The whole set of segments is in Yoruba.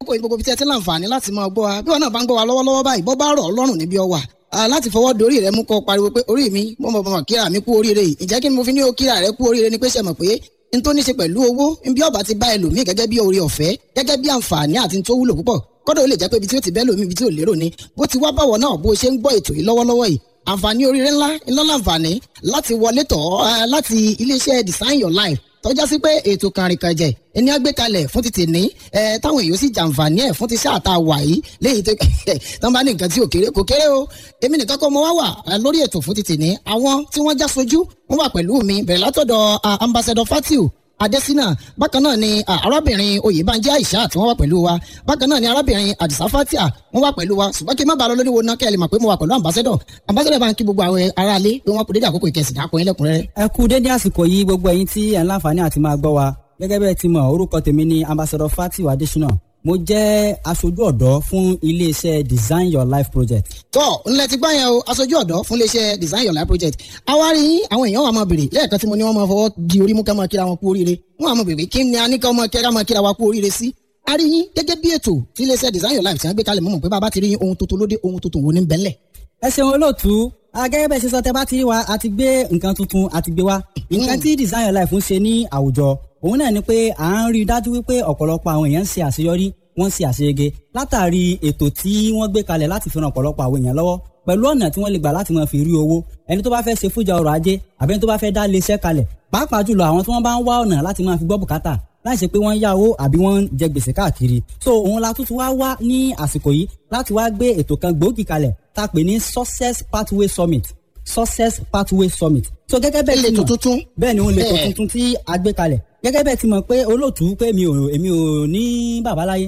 kókó gbogbo bí tí ẹ ti láǹfààní láti máa gbọ́ wa bí wọn náà bá ń gbọ́ wa lọ́wọ́lọ́wọ́ báyìí bọ́ bá rọ̀ ọ́ lọ́rùn níbi ọwà láti fọwọ́ dorí rẹ mú kọ́ pariwo pé orí mi mo mọ̀ mọ̀ kíra mi kú oríire yìí ǹjẹ́ kí ni mo fi ní o kíra rẹ kú oríire ni pé ṣe mọ̀ pé n tó ní ṣe pẹ̀lú owó bí ọba ti bá ẹlòmíì gẹ́gẹ́ bí oore ọ̀fẹ́ gẹ́gẹ́ bí àǹfààní àti tó wúlò púpọ̀ kọ́dọ̀ ó lè jẹ́ pé ibi tí ó ti bẹ́ lómi ibi tí ò lérò ni bó ti wá báwọ̀ náà bó ṣe ń gbọ́ ètò yìí lọ́wọ́lọ́wọ́ yìí àǹfààní oríire ńlá ńlá láǹfààní láti wọlé tọ̀ láti iléeṣẹ́ design your life tọ́já sí pé ètò kàrìnkànjẹ ẹni á gbé kalẹ̀ fún títì ní ẹ táwọn èèyàn sì jàǹfààní ẹ̀ fún ti sáà tá a wà yìí léyìí tó tán bá ní nǹkan tí ò kéré kò kéré o èmi nìkan kọ́ mo wá wà lórí ètò fún títì ní àwọn tí wọ́n já sojú wọ́n wà pẹ̀lú mi bẹ̀rẹ̀ látọ̀dọ̀ ambassador fatiu adesina bákan náà ni arábìnrin oyèbánjí aisha tí wọ́n wà pẹ̀lú wa bákan náà ni arábìnrin adisa fatia wọ́n wà pẹ̀lú wa ṣùgbọ́n kí n má bàa lọ lórí wo náà kẹ́ ẹ lè mọ̀ pé mo wà pẹ̀lú ambassador ambassador bá ń kí gbogbo àwọn aráalé pé wọ́n kú dédé àkókò ìkẹsìn dákun yín lẹ́kùnrẹ́rẹ́. ẹ kú dédé àsìkò yìí gbogbo ẹ̀yin tí ẹ ń láǹfààní àti máa gbọ́ wa gẹ́gẹ́ bẹ́ẹ̀ ti mọ̀ orúkọ tèmi ni ambassador fatiu adesina mo jẹ́ aṣojú ọ̀dọ́ fún iléeṣẹ́ design your life project. tọ́ ńlẹ̀ ti gbá yẹn o aṣojú ọ̀dọ́ fún iléeṣẹ́ design your life project àwárí àwọn èèyàn wà máa bèrè lẹ́ẹ̀kan tí mo ní wọ́n máa fọwọ́ di orí mú ká máa kíra wọn kú oríire wọ́n á máa bèrè kí ni a ní ká máa kíra máa kíra wa kú oríire sí. a rí yín gẹ́gẹ́ bí ètò tí iléeṣẹ́ design your life ti ń gbé kalẹ̀ mọ́ mọ̀ pé bàbá ti rí ohun tuntun lóde ohun tuntun wo ní bẹ́lẹ̀. ẹ ṣeun olóòtú gẹ́gẹ́ bẹ́ẹ̀ ṣe sọ tẹ́ bá ti rí wa a ti gbé nǹkan tuntun a ti gbé wa nǹkan tí design your life ń ṣe ní àwùjọ òun náà ni pé à ń rí i dájú wípé ọ̀pọ̀lọpọ̀ àwọn èèyàn ń ṣe àṣeyọrí wọ́n ń ṣe àṣeyege látàrí ètò tí wọ́n gbé kalẹ̀ láti fi ran ọ̀pọ̀lọpọ̀ àwọn èèyàn lọ́wọ́ pẹ̀lú ọ̀nà tí wọ́n lè gbà láti máa fi rí owó ẹni tó bá fẹ́ ṣe fújà ọrọ̀ ajé àbẹ́ni tó bá fẹ́ dá iléeṣẹ́ kalẹ̀ pàápàá jùlọ àwọn tí wọ́n bá ń wá ọ̀nà láti máa fi gbọ́ bùkátà láì ṣe pé wọ́n ń yá owó àbí wọ́n ń jẹ gbèsè káàkiri so òun la tún ti wá wá ní àsìkò yìí láti wá gbé ètò kan gbòógì kalẹ̀ tá a pè ní success pathway summit success pathway summit so gẹ́gẹ́ bẹ́ẹ̀ ilé tó tuntun bẹ́ẹ̀ ni òun lè tó tuntun tí a gbé kalẹ̀ gẹ́gẹ́ bẹ́ẹ̀ ti mọ̀ pé olóòtú pé mi ò èmi ò ní bàbá láyé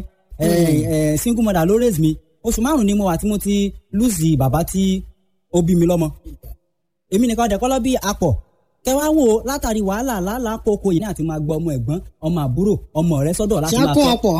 single mother ló raise mi oṣù márùn ni mo wà tí mo ti lùzì bàbá tí ó bí mi lọ́mọ èmi nìkan dẹ̀kọ́ lọ́ bí apọ̀ kẹwàá wo látàrí wàhálà làálàá kókó yìí ní àti máa gbọ́ ọmọ ẹ̀gbọ́n ọmọ àbúrò ọmọ rẹ sọ́dọ̀ láti máa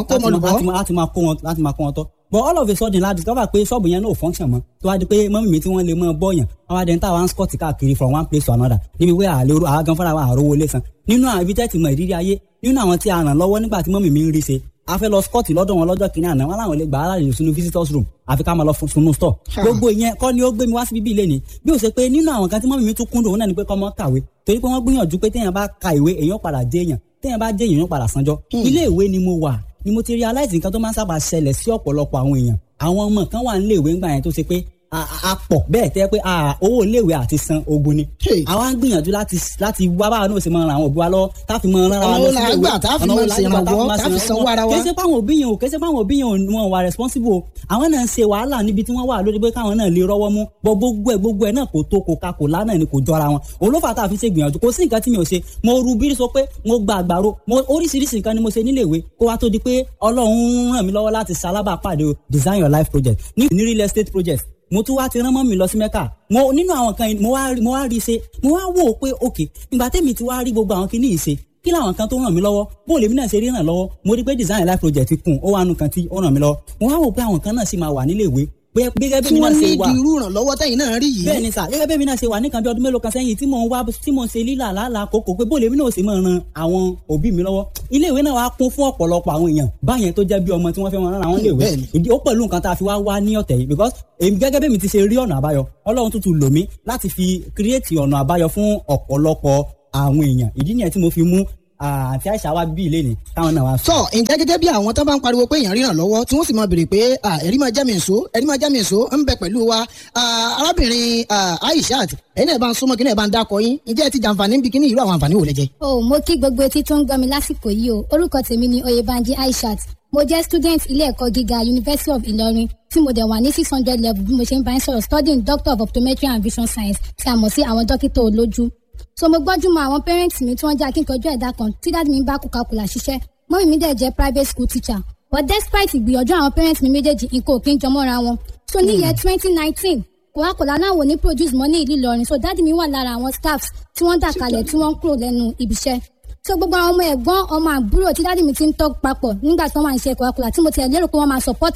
kọ́ láti máa kó wọn láti máa kó wọn tọ́ but all of a sudden la discover pé ṣọ́ọ̀bù yẹn náà function mọ́ tó wá di pé mọ́mí mi tí wọ́n lè mọ́ bọ́ọ̀yàn àwọn adẹ́ni táwa ń scott káàkiri from one place to another níbi pé àlérò àágan fúnra wa àrówó lé san nínú àwọn ibi tẹ́tì mọ ìrírí ayé nínú àwọn tí a ràn lọ́wọ́ nígbà tí mọ́mí mi ń rí ṣe a fẹ́ lọ scott lọ́dọ̀ wọn lọ́jọ́ kìnìún àná wọn làwọn lè gbà á láàyè sínú visitors room àfi ká máa lọ sunu store gbogbo ìyẹn kọ́ ni ó gbé mi wá sí bíbí ilé ni bí ó ṣe pé nínú àwọn kan tí mọ́mí mi tún kúndùn òun náà ni pé kọ́ mọ́ kàwé torí pé wọ́n gbìyànjú pé téèyàn bá ka ìwé èèyàn padà dé èèyàn téèyàn bá dé èèyàn padà sanjọ́ ilé ìwé ni mo wà ni mo ti realize nǹkan tó máa ń sábà ṣẹlẹ̀ sí ọ̀pọ̀lọpọ̀ àwọn èèyàn àwọn ọmọ kan wà nílé ìwé ńgbà yẹn tó ṣe pé a pọ̀ bẹ́ẹ̀ tẹ́ pé owó iléèwé àti san ogun ni. àwa ń gbìyànjú láti láti wá báwa náà ṣe máa ran àwọn òbí wa lọ́wọ́ tá a fi máa ran ara wa lọ sí ilé ìwé tá a fi máa ṣe ìrànwọ́ tá a fi sanwó ara wa. kèsì fáwọn òbí yẹn o kèsì fáwọn òbí yẹn o wọn wà responsible o àwọn náà ń ṣe wàhálà níbi tí wọ́n wà lórí pé káwọn náà lè rọ́wọ́ mú bọ́ gbogbo ẹ̀ gbogbo ẹ̀ náà kò tó kò ka kò lánàá ni kò jọra wọn olófà tá a fi ṣe gbìyànjú kò sí nǹkan tí mi ò ṣe mo ru bírí sọ pé mo gba àgbàro mo oríṣiríṣi nǹkan ni mo ṣe nílé ìwé kó wá tó di pé ọlọ́run ràn mí lọ́wọ́ láti ṣalábàápàdé design your life project ní real estate project mo tún wá ti rán mọ́ mi lọ sí mẹ́kà mo nínú àwọn kan mo wá mo wá rí i ṣe mo wá wò ó pé ok ìgbà tẹ́mi ti wá rí gbogbo àwọn kinní yìí ṣe kí làwọn kan tó ràn mí lọ́wọ́ bó lèmi náà ṣe rí ràn lọ́wọ́ mo rí pé design life project kùn ó wà nù kan tí ó ràn mí lọ́wọ́ mo wá wò pé àwọn kan náà sì máa wà nílé ìwé gẹ́gẹ́ bí mi náà ṣe wà tí wọ́n ní irú ìrànlọ́wọ́ tẹ̀yin náà rí yìí. bẹ́ẹ̀ni sà gẹ́gẹ́ bí mi náà ṣe wà nìkan bí ọdún mélòó kan sẹ́yìn tí mò ń wá tí mò ń ṣe lílà lálà kókó pé bó lèmi náà ṣe máa ran àwọn òbí mi lọ́wọ́ ilé ìwé náà wá kún fún ọ̀pọ̀lọpọ̀ àwọn èèyàn báyẹn tó jẹ́ bí ọmọ tí wọ́n fẹ́ wọn rán àwọn ilé ìwé ìdí ó pẹ̀lú nǹkan tá a fi wá wá ní ọ̀tẹ̀ yìí because èmi gẹ́gẹ́ bí mi ti ṣe rí ọ̀nà àbáyọ ọlọ́run tuntun lò mí láti fi create ọ̀nà àbáyọ fún ọ̀pọ̀lọpọ̀ àwọn èèyàn ìdí nìyẹn tí mo fi mú àti àìsà wa bí ilé ni táwọn náà wá. sọ ǹjẹ́ gẹ́gẹ́ bí àwọn tó bá ń pariwo pé èèyàn ríran lọ́wọ́ tí wọ́n sì máa béèrè pé ẹ̀rí máa jẹ́ mi nsó ẹ̀rí máa jẹ́ mi nsó ń bẹ pẹ̀lú wa arábìnrin Aishat ẹ̀yin náà bá ń súnmọ́ kí náà bá ń dákọ yín ǹjẹ́ ẹ ti jàǹfààní bí kíní irú àwọn àǹfààní wò lẹ jẹ. o mo kí gbogbo etí tó ń gbọ́ mi lásìkò yìí o orúkọ tèmi ni Oyèbánjí Aishat mo jẹ́ student ilé ẹ̀kọ́ gíga University of Ìlọrin tí mo dẹ̀ wà ní six hundred level bí mo ṣe ń bá ń sọ̀rọ̀ studying doctor of optometry and vision science tí a mọ̀ sí àwọn dókítà olójú so mo gbọ́jú mọ àwọn parents mi tí wọ́n jẹ́ akíkanjú ẹ̀dá kan tí dáàdi mi bá kúkakùlà ṣiṣẹ́ mọ́mí mi dẹ̀ jẹ́ private school teacher but despite ìgbìyànjú àwọn parents mi méjèèjì nǹkan ò kí ń jọmọ́ra wọn so ní year twenty nineteen Coca-Cola náà wò ní produce mọ́ ní ìlú Ìlọrin so dáàdi mi wà lára àwọn staffs tí wọ́n dà kalẹ̀ tí wọ́n kúrò lẹ́nu ibiṣẹ́ so gbogbo àwọn ọmọ ẹ̀gbọ́n ọmọ àbúrò tí dáàdi mi ti ń tọ́ papọ̀ nígbà tí wọ́n máa ń ṣe Coca-Cola tí mo ti ẹ̀ lérò pé wọ́n máa support wa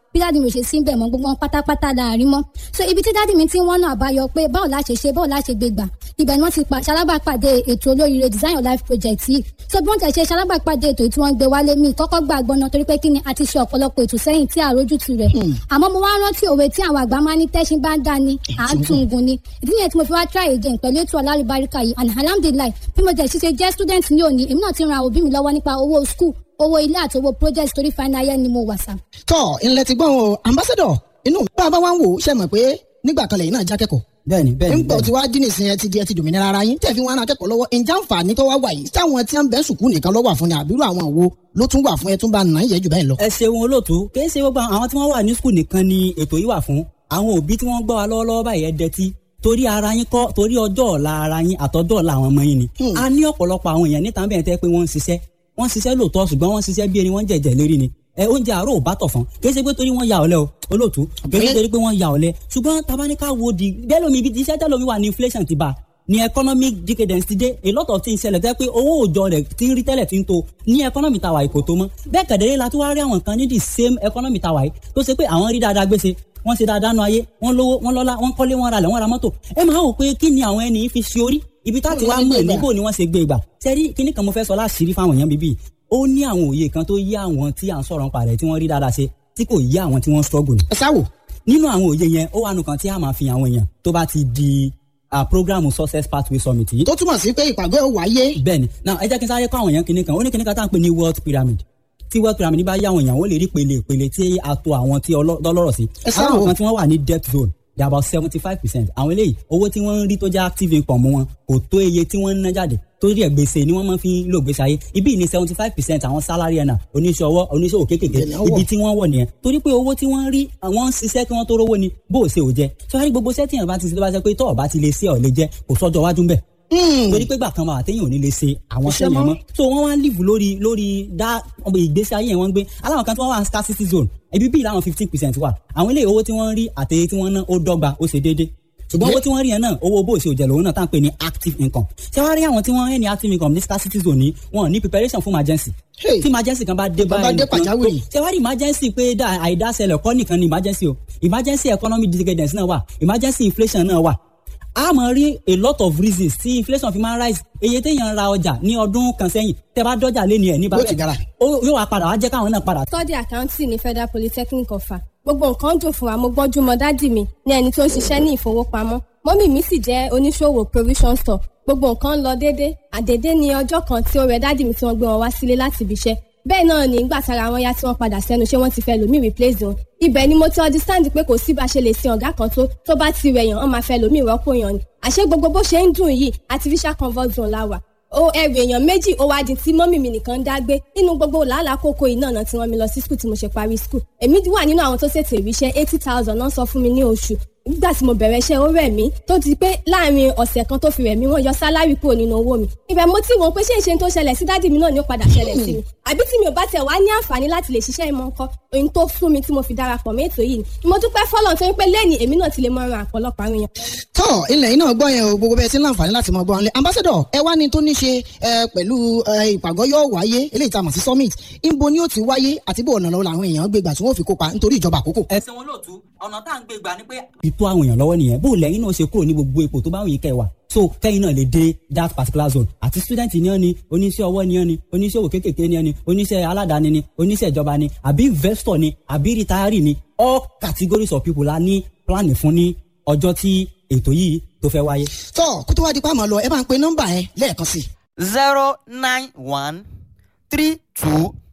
bí dáàdì mi ò ṣe sí bẹ̀ mọ́ gbogbo wọn pátápátá láàrin mọ́ so ibi tí dáàdì mi ti ń wọ́n náà àbáyọ pé báwo la ṣe ṣe báwo la ṣe gbé gbà ibẹ̀ ni wọ́n ti ṣalábàpàdé ètò olóríire design your life project yìí so bí wọ́n ti ṣe ṣalábàpàdé ètò tí wọ́n gbé wálé mi kọ́kọ́ gbà gbọ́nà torí pé kí ni a ti ṣe ọ̀pọ̀lọpọ̀ ètò sẹ́yìn tí àrójútu rẹ̀ àmọ́ mo wá rántí òwe tí àwọn àgbà máa ní tẹ́sìn bá ń dá ni à ń tún gun ni ìdí nìyẹn tí mo fi wá try again pẹ̀lú ètò alálùbáríkà yìí and alhamdulilayi bí mo jẹ́ ṣiṣẹ́ jẹ́ student ní òní èmi náà ti ran òbí mi lọ́wọ́ nípa owó school owó ilé àti owó project torí final year ni mo wà sá. tọ́ ilẹ̀ ti gbọ́n o ambassador inú bá a bá wá ń wò ó ṣe mọ̀ pé nígbà kan lẹ́yìn náà jákẹ́kọ̀ọ́ bẹ́ẹ̀ni bẹ́ẹ̀ni nígbà tí wàá dín nìsín ẹ ti di ẹ ti dòmìnira ara yín tẹ̀ fi wọn akẹ́kọ̀ọ́ lọ́wọ́ ǹjẹ́ àǹfààní tó wá wà yìí táwọn tí wọ́n bẹ́ sùkúù nìkan ló wà fún ni àbírú àwọn wo ló tún wà fún ẹ tún bá nà yẹ jù bẹ́ẹ̀ lọ. ẹ ṣeun olóòtú kì í ṣe gbogbo àwọn tí wọ́n wà ní skul nìkan ni ètò yìí wà fún àwọn òbí tí wọ́n gbọ́ wa lọ́wọ́lọ́wọ́ báyìí ẹ dẹtí torí ara yín kọ́ torí ọjọ́ ọ̀la ara yín àtọ́jọ́ ọ̀la àwọn ọmọ yín ni a ní ọ̀pọ̀lọpọ̀ àwọn èèyàn níta bẹ́ẹ̀ tẹ́ pé wọ́n ń ṣiṣẹ́ wọ́n ń ṣiṣẹ́ lóòótọ́ ṣùgbọ́n wọ́n ń ṣiṣẹ́ bí ẹni wọ́n jẹ̀jẹ̀ lérí ni ẹ oúnjẹ àárọ̀ ò bá tọ̀ fún kì í ṣe pé torí wọ́n ya ọ̀lẹ o olóòtú kì í ṣe torí pé wọ́n ya ọ̀lẹ ṣùgbọ́n tabaníkà wo di bẹ́ẹ̀ lómi ibi iṣẹ́ tẹ́lómi wà ní inflation ti bá ní economic decadence ti dé a lot of things ṣẹlẹ̀ tẹ́ pé owó òòjọ́ rẹ̀ ti ń rí tẹ́lẹ̀ ti ń to ní economy tàwa yìí kò tó mọ́ bẹ́ẹ̀ kẹ̀dẹ̀rẹ́ la tún wá rí àwọn kan ní the same economy tàwa yìí tó ṣe pé àwọn rí dáadáa gbèsè wọ́n ṣe dáadáa nu ayé wọ́n lówó wọ́n lọ́lá wọ́n kọ́lé wọ́n ralẹ̀ wọ́n ra mọ́tò ẹ máa wò pé kí ni àwọn ẹni fi ṣe orí ibi tá ti wá mọ̀ níbo ni wọ́n ṣe gbé gbà sẹ́rí kíní kan mo fẹ́ sọ láṣìírí fáwọn èèyàn bíbí ó ní àwọn òye kan tó yí àwọn tí à ń sọ̀rọ̀ nípa rẹ̀ tí wọ́n rí dáadáa ṣe tí kò yí àwọn tí wọ́n struggle ni. ẹ sáwò. nínú àwọn òye yẹn ó wà nù kan tí a máa fi àwọn èèyàn tó bá ti di programu success pathway summit yìí. tó túmọ̀ sí pé ìpàgọ́ ò wáyé. bẹ́ẹ̀ni náà ẹ jẹ́ kí n sáré kọ́ àwọn èèyàn kíní kan ó ní kíní kan tá à ń pè ní wealth pyramid tí wealth pyramid bá yá àwọn èèyàn ó lè rí pele pele tí a to àwọn tí ọlọ́rọ̀ sí. ẹ sáwò. àwọn kan tí wọ́n wà ní debt zone they are about seventy five percent àwọn eléyìí owó tí wọ́n ń rí tó jẹ́ active income wọn kò tó iye tí wọ́n ń ná jáde torí ẹ̀ gbèsè ni wọ́n máa fi ń lò gbèsè ayé ibi ní seventy five percent àwọn salary earner oníṣòwò oníṣòwò kéékèèké ibi tí wọ́n wọ̀ nìyẹn torí pé owó tí wọ́n rí àwọn ń ṣiṣẹ́ kí wọ́n tó rówó ni bó o ṣe ò jẹ́ sọ́wárí gbogbo sẹ́tì yẹn bá ti ṣe tó bá ṣe pé tọ́ọ̀ bá ti lè ṣe ọ̀ lè jẹ́ kò sọ́jọ́ wájú ń bẹ̀ torí pé gbà kan wà téèyàn ò ní lè ṣe àwọn Iṣẹ́ sẹ́yìn mọ́. mọ́ so wọ́n wá ń live lórí lórí dá ọmọ ìgbésí ayé yẹn wọ́n ń gbé aláwọn kan tí wọ́n wà ní scarcity zone ibi bíi láwọn fifteen percent wà àwọn ilé owó tí wọ́n ń rí àtẹ̀yẹ tí wọ́n ná ó dọ́gba ó ṣe déédé ṣùgbọ́n owó tí wọ́n rí yẹn náà owó bó ṣe òjẹ̀ lòun náà tá à ń pè ní active income ṣé wàá rí àwọn tí wọ́n ń ní active income ní scarcity zone ní wọn ní preparation fún emergency Hey. tí emergency kan bá dé Tó bá báyìí dé nìkan pàjáwìrì. ṣé wàá rí emergency pé dá àìdáṣẹlẹ̀ kọ́ nìkan ni emergency o emergency economic decadence náà wà emergency inflation náà wà a máa rí a lot of reasons tí inflation fi máa ń rise iye téèyàn ra ọjà ní ọdún kan sẹ́yìn tẹ́ bá dọ́jà lé ní ẹ̀ ní Yóò ti gara. ó yóò wá padà wá jẹ́ káwọn náà padà study accounting ní federal polytechnic ọ̀fà gbogbo nǹkan dùn fún wa mo gbọ́njú mọ dádì mi ní ẹni tó ń ṣiṣẹ́ ní ìfowópamọ́ mọ́mì mi sì jẹ́ oníṣòwò provision store gbogbo nǹkan ń lọ déédé àdédé ní ọjọ́ kan tí ó rẹ dádì mi tí wọ́n gbé wọn wá sílé láti ibi iṣẹ́ bẹ́ẹ̀ náà ní ìgbà tára wọn yá tí wọ́n padà sẹ́nu ṣé wọ́n ti fẹ́ lòmíì replace wọn ibẹ̀ ni mo ti understand pé kò sí bá a ṣe lè sin ọ̀gá kan tó tó bá ti rẹ̀ yàn wọ́n máa fẹ́ lòmíì rọ́pò yàn ni àṣé gbogbo bó ṣe ń dùn yìí artificial comfort zone la wà ó ẹrù èèyàn méjì ó wá di tí mọ́mì mi nìkan ń dá gbé nínú gbogbo làálàá kókó yìí náà tí wọ́n mi lọ sí skul tí mo ṣe parí skul èmi wà nínú àwọn tó ṣètò ìríṣẹ́ eighty thousand náà sọ fún mi ní oṣù nígbà tí mo bẹ̀rẹ̀ iṣẹ́ ó rẹ̀ mí tó ti pé láàrin ọ̀sẹ̀ kan tó fi rẹ̀ mí wọ́n yọ sálárì kúrò nínú owó mi ibẹ̀ mo ti wọ́n pé ṣé ìṣe tó ṣẹlẹ̀ sí dádì mi náà ni ó padà ṣẹlẹ̀ sí mi àbí tí mi ò bá tẹ̀ wá ní àǹfààní láti lè ṣiṣẹ́ ìmọ̀ nǹkan ohun tó fún mi tí mo fi darapọ̀ mọ́ ètò yìí ni mo dúpẹ́ fọ́lọ́run tó ń pé lẹ́ni èmi náà ti lè mọ ran àpọ̀lọpọ̀ àwọn èèyàn tọ́ ilẹ̀ yìí náà gbọ́ yẹn o gbogbo bẹ́ẹ̀ tí ń láǹfààní láti mọ gbọ́ wọn lé ambassador ẹ wá ní tó ní ṣe ẹ, pẹ̀lú ẹ, ìpàgọ́ yóò wáyé eléyìí tá a mọ̀ sí summit ìbo ni ó ti wáyé àti bó ọ̀nà lọ́wọ́ làwọn èèyàn gbé gbà tí wọ́n fi kópa nítorí ìjọba àkókò. ẹsẹ̀ wọn lóòtú ọ̀nà tá à ń gbé gbà ni pé. ìtò àwọn èèyàn lọ́wọ́ nìyẹn bó lẹ́yìn náà ṣe kúrò ní gbogbo ipò tó bá wù yín kẹ́ ẹ wà so kẹ́yìn náà lè dé that particular zone àti student ni ọ́ ni oníṣẹ́ ọwọ́ ni ọ́ ni oníṣòwò kéékèèké ni ọ́ ni oníṣẹ́ aládàáni ni oníṣẹ́ ìjọba ni àbí investor ni àbí retiree ni all categories of people la ní plan fún ní ọjọ́ tí ètò yìí tó fẹ́ wáyé. tọ́ kó tó wá di pa àmọ́ lọ ẹ bá ń pe nọ́mbà yẹn lẹ́ẹ̀kan sí i. zero nine one three two